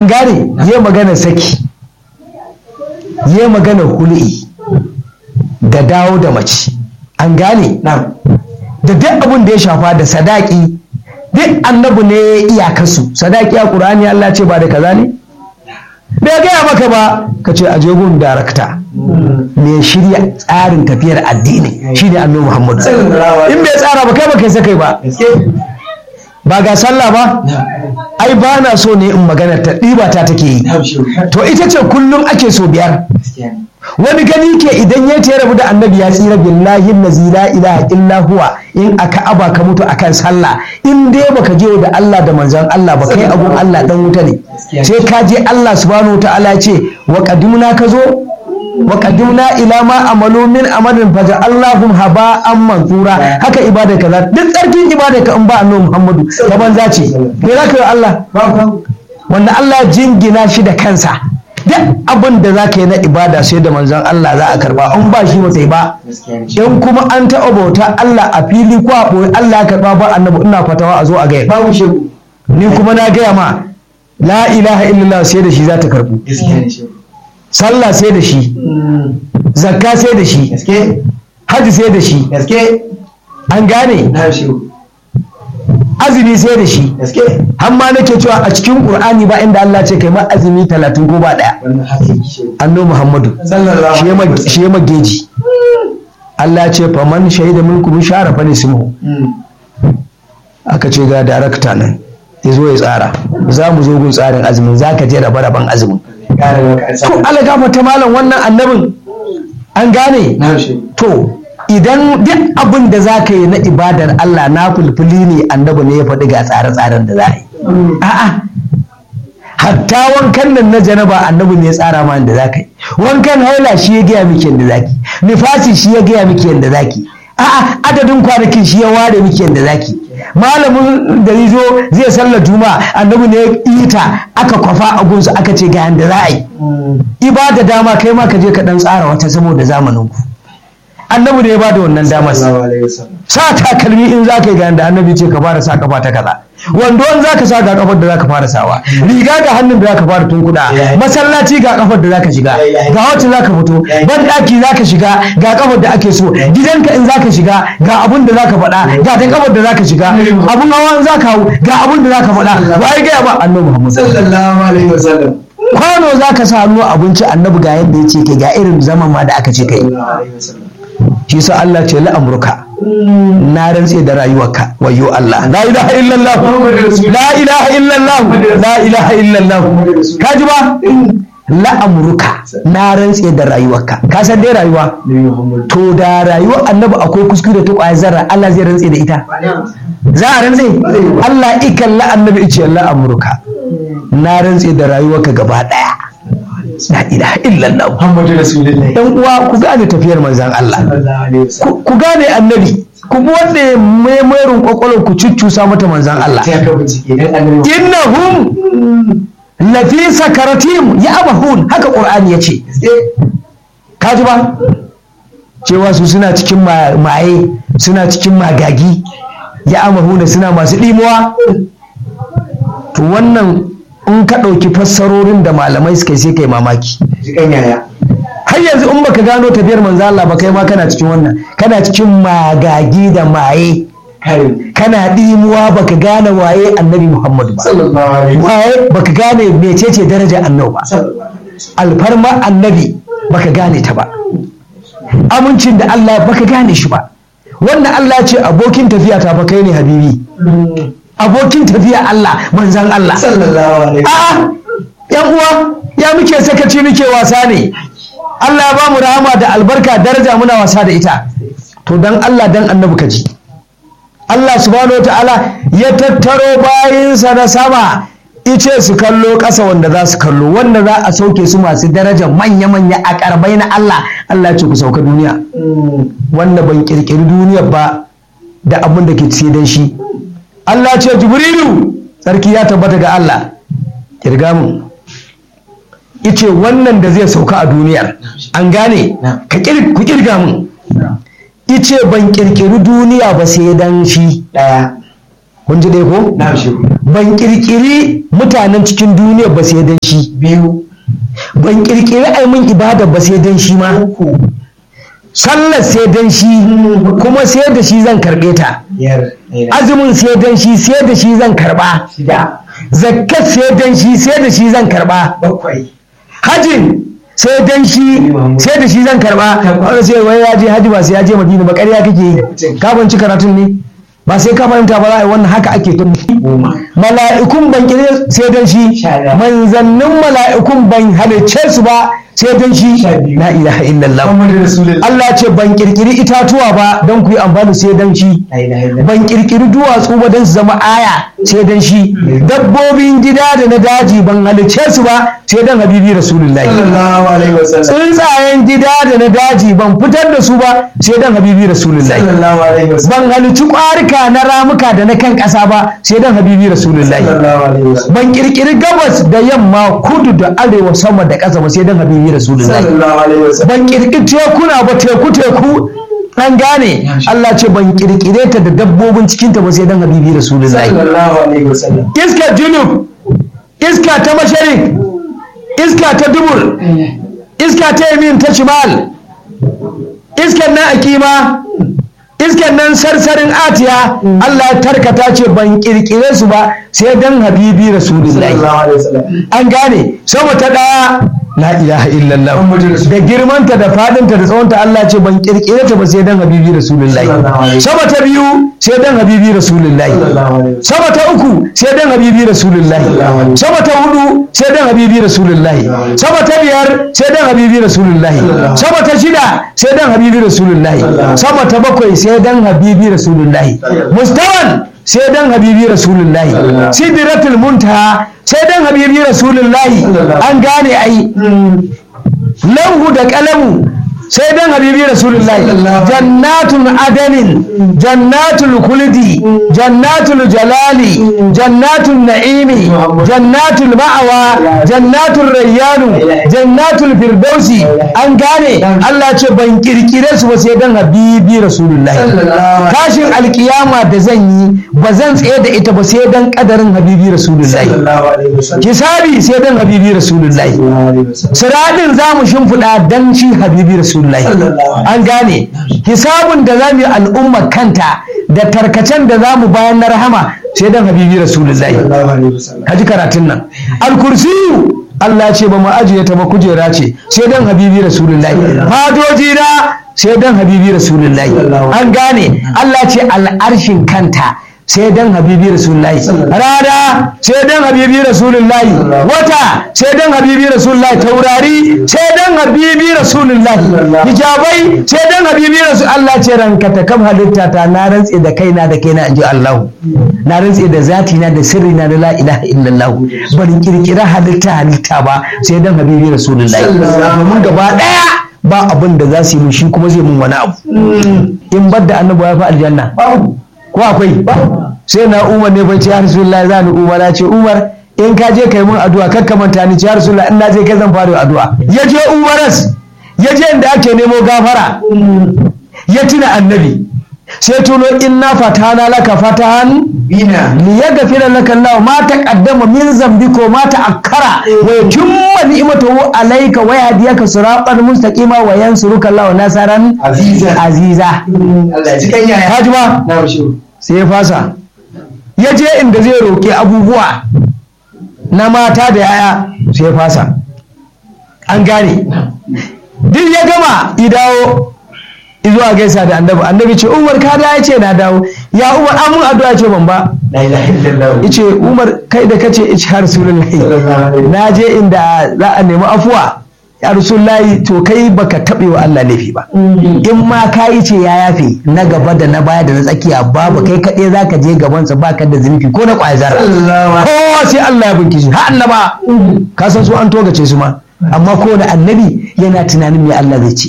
gane ya magana saki ya magana hul'i da dawo da mace an gane na'am da duk abin da ya shafa da sadaki duk annabi ne ya iyakarsu sadaki a ƙur'ani Allah ce ba da kaza ne bai gaya maka ba ka ce aje gun darakta mai shirya tsarin tafiyar addini shine annabi Muhammadu in bai tsara ba kai ba kai sakai ba gaske ba ga sallah ba ai ba na so ne in magana ta ɗiba ta take yi na'am shi to ita ce kullum ake so biyar gaskiya ne wani gani ke idan ya ce rabu da annabi ya tsira billahi lazi la ilaha illa huwa in aka aba ka mutu akan sallah in dai baka je da Allah da manzon Allah ba kai abun Allah dan wuta ne sai ka je Allah subhanahu wataala ya ce wa qadimna ka zo wa qadimna ila ma amalu min amalin faja Allahum haba'an mansura haka ibada kaza duk tsarkin ibada ka in ba annabi Muhammadu ta banza ce me zaka yi wa Allah wanda Allah ya jingina shi da kansa duk abin da za ka yi na ibada sai da manzon Allah za a karba in ba shi ba sai ba gaskiya ne in kuma an taɓa bauta Allah a fili ko a ɓoye Allah ya karba ba annabi ina fatawa a zo a gaya babu shi ni kuma na gaya ma la ilaha illallah sai da shi za ta karbu gaskiya ne shi sallah sai da shi zakka sai da shi gaske hajji sai da shi gaske an gane na'am shi azumi sai da shi gaske har ma nake cewa a cikin qur'ani ba inda Allah ce kai ma azumi talatin ko ba daya wannan haka yake shi annabi muhammadu sallallahu shi ya alaihi mag- wasallam shi ya mageji Allah ya ce faman shahida minkum shara fa nismu aka ce ga darakta nan ya zo ya tsara za mu zo gun tsarin azumin za ka je raba raban azumin kare maka an to samu Allah gafa ta malam wannan annabin an gane na'am shi to idan duk abin da za ka yi na ibadar Allah na fulfuli ne annabi ne ya faɗi ga tsare-tsaren da za a yi a'a hatta wankan nan na janaba annabi ne ya tsara ma da za ka yi wankan haila shi ya gaya miki yadda za ki nifasi shi ya gaya miki yadda za ki a'a adadin kwanakin shi ya ware miki yadda za ki malamin da ya zo zai sallar juma'a annabi ne ya yi ta aka kwafa a gunsu aka ce ga yadda za a yi ibada dama kai ma ka je ka dan tsara wata saboda zamanin ku annabi ne ya bada wannan damar sallallahu alaihi wasallam sa takalmi in za ka yi ga da annabi ce ka fara sa kafa ta kaza wando in za ka sa ga kafar da za ka fara sawa riga ga hannun da za ka fara tunkuda masallaci ga kafar da za ka shiga ga wacce za ka fito ban daki za ka shiga ga kafar da ake so gidanka in za ka shiga ga abun da za ka faɗa ga ta kafar da za ka shiga abun hawa in za ka hau ga abun da za ka faɗa ba ya gaya ba annabi muhammad sallallahu alaihi wasallam kwano za ka sa hannu abinci annabi ga yadda ya ce kai ga irin zaman ma da aka ce kai sallallahu alaihi wasallam shi sa Allah ce la'amurka na rantse da rayuwarka wayo Allah la ilaha illallah la ilaha illallah la ilaha illallah ka ji ba la'amurka na rantse da rayuwarka ka san dai rayuwa Nabi Muhammad to da rayuwar annabi akwai kuskure ta kwayar zarra Allah zai rantse da ita za a rantse Allah ikan la annabi ice la'amurka na rantse da rayuwarka gaba daya la ilaha illallah Muhammadu Rasulullahi yan uwa ku gane tafiyar manzan Allah sallallahu alaihi wasallam ku ku gane annabi ku bi wanda ya maimarin kwakwalwar ku cuccusa mata manzan Allah sai ka bincike dan annabi innahum lafi sakaratim ya abahun haka qur'ani yace ka ji ba cewa su suna cikin ma- maye suna cikin magagi ya amahuna suna masu ɗimuwa to wannan in ka ɗauki fassarorin da malamai suka yi sai kai mamaki jikan yaya har yanzu in baka gano tafiyar manzo Allah ba kai ma kana cikin wannan kana cikin magagi da maye kare kana ɗimuwa baka gane waye annabi Muhammadu ba sallallahu alaihi wasallam waye baka gane mecece darajar annabi ba sallallahu alaihi wasallam alfarma annabi baka gane ta ba amincin da Allah baka gane shi ba wanda Allah ya ce abokin tafiya ta fa kai ne habibi abokin tafiya Allah manzan Allah sallallahu alaihi a'a yan uwa ya muke sakaci muke wasa ne Allah ya bamu rahama da albarka daraja muna wasa da ita to dan Allah dan annabi ka ji Allah subhanahu wa ta'ala ya tattaro bayinsa na sama ice su kallo ƙasa wanda za su kallo wanda za a sauke su masu daraja manya-manya a karbai na Allah Allah ya ce ku sauka duniya wanda ban kirkiri duniya ba da abin da ke ciye dan shi Allah ce jibrilu sarki ya tabbata ga Allah kirga mu ice wannan da zai sauka a duniyar an gane Na. ka kir- ku kirga mu ice ban kirkiri duniya ba sai dan shi daya kun ji dai ko na shi ban kirkiri mutanen cikin duniya ba sai dan shi biyu ban kirkiri ai mun ibada ba sai dan shi ma uku sallar sai dan shi kuma sai da shi zan karbe ta biyar azumin sai dan shi sai da shi zan karba shida zakkat sai dan shi sai da shi zan karba bakwai hajin sai dan shi sai da shi zan karba wanda sai wai ya je haji ba sai ya je madina ba ƙarya kake yi ka banci karatun ne ba sai ka fahimta ba za a yi wannan haka ake tun goma mala'ikun ban kire sai dan shi Sha ɗaya. manzannin mala'ikun ban halicce su ba sai dan shi Sha biyu. la ilaha illallah Muhammadu Rasulullah Allah ce ban kirkiri itatuwa ba don ku yi amfani sai dan shi la ilaha illallah ban kirkiri duwatsu ba don su zama aya sai dan shi dabbobin gida da na daji ban halicce su ba sai dan habibi rasulullahi sallallahu alaihi wasallam tsuntsayen gida da na daji ban fitar da su ba sai dan habibi rasulullahi sallallahu alaihi wasallam ban halicci ƙwarika na ramuka da na kan ƙasa ba sai dan habibi rasulullahi sallallahu alaihi wasallam ban kirkiri gabas da yamma kudu da arewa sama da ƙasa ba sai dan habibi rasulullahi sallallahu alaihi wasallam ban kirkiri tekuna ba teku teku an gane Allah ce ban kirkire ta da dabbobin cikinta ba sai dan habibi rasulullahi sallallahu alaihi wasallam iska junub iska ta masharik iska ta dubur iska ta yamin ta shimal iskan nan akima iskan nan sarsarin atiya Allah ya tarkata ce ban kirkire su ba sai dan habibi rasulullahi sallallahu alaihi wasallam an gane sama ta daya la ilaha illallah Muhammadu Rasulullah. da girmanta da fadinta da tsawonta Allah ce ban kirkire ta ba sai dan habibi rasulullahi Sallallahu alaihi sama ta biyu sai dan habibi rasulullahi sallallahu alaihi wasallam sama ta uku sai dan habibi rasulullahi Sallallahu alaihi sama ta hudu sai dan habibi rasulullahi Sallallahu alaihi sama ta biyar sai dan habibi rasulullahi Sallallahu alaihi sama ta shida sai dan habibi rasulullahi Sallallahu alaihi sama ta bakwai sai dan habibi rasulullahi Sallallahu mustawan sai dan habibi rasulullahi Sallallahu alaihi sidratul muntaha sai dan habibi rasulullahi Sallallahu an gane ai lauhu da kalamu sai dan habibi rasulullahi Sallallahu alaihi jannatun adanin jannatul kuldi jannatul jalali jannatul na'imi jannatul ma'awa jannatul rayyanu jannatul firdausi an gane Allah ce ban kirkire su ba sai dan habibi rasulullahi sallallahu alaihi tashin alkiyama da zan yi ba zan tsaye da ita ba sai dan kadarin habibi rasulullahi sallallahu alaihi wasallam kisabi sai dan habibi rasulullahi sallallahu alaihi wasallam siradin za mu shimfiɗa dan shi habibi rasulullahi Sallallahu an gane hisabun da za mu yi al'umma kanta da tarkacen da za mu bayan na rahama sai dan habibi rasulullahi sallallahu alaihi wasallam ka ji karatun nan alkursiyu Allah ce ba mu ajiye ta ba kujera ce sai dan habibi rasulullahi fadoji na sai dan habibi rasulullahi an gane Allah ce al'arshin kanta sai dan habibi rasulullahi rana sai dan habibi rasulullahi wata sai dan habibi rasulullahi taurari sai dan habibi rasulullahi hijabai sai dan habibi rasul Allah ce ranka ta kam halitta ta na rantse da kaina da kaina in ji Allah na rantse da zati na da sirri na da la ilaha illallah bari kirkira halitta halitta ba sai dan habibi rasulullahi mun gaba daya ba abin da za su yi mun shi kuma zai mun wani abu in bar da annabi ya fi aljanna ko akwai sai na umar ne bai ce ya rasulullahi za ni umar ya ce umar in ka je kai mun addu'a kar ka manta ni ce ya rasulullahi in na je kai zan fara addu'a ya je umaras ya je inda ake nemo gafara ya tuna annabi sai tuno inna fatana laka fatahan bina liyaghfira laka Allah ma taqaddama min zambika ma ta'akkara wa yutimma ni'matahu alayka wa yahdiyaka siratan mustaqima wa yansuruka Allah nasaran Aziza. aziza Allah ya ji kan yaya Haji ba na shi sai ya fasa ya je inda zai roƙi abubuwa na mata da yaya sai ya fasa an gane duk ya gama ya dawo zuwa gaisa da annabi annabi ce umar ka da ya ce na dawo ya umar an mun addu'a ce ban ba la ilaha illallah yace umar kai da kace ice har rasulullahi na je inda za a nemi afuwa ya rasulullahi to kai baka taɓe wa Allah laifi ba in ma ka yi ce ya yafe na gaba da na baya da na tsakiya babu kai kaɗai za ka je gabansa ba ka da zunubi ko na ƙwayar zarra kowa sai Allah ya binki shi har annaba ka san su an togace su ma amma kowane annabi yana tunanin me Allah zai ce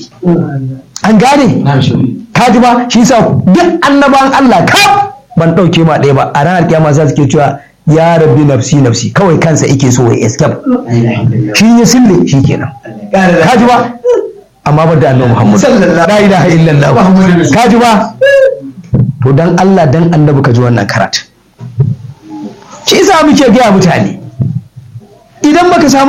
an gane na shi ka ji ba shi sa duk annaban Allah kaf ban ɗauke ma ɗaya ba a ranar kiyama za su ke cewa ya rabbi nafsi nafsi kawai kansa yake so ya escape la ilaha illallah shi ya sille shi kenan ƙara ka ji ba amma ba da annabi Muhammad Sallallahu la ilaha illallah Muhammadu ka ji ba to dan Allah dan annabi ka ji wannan karatu shi isa muke gaya mutane idan baka samu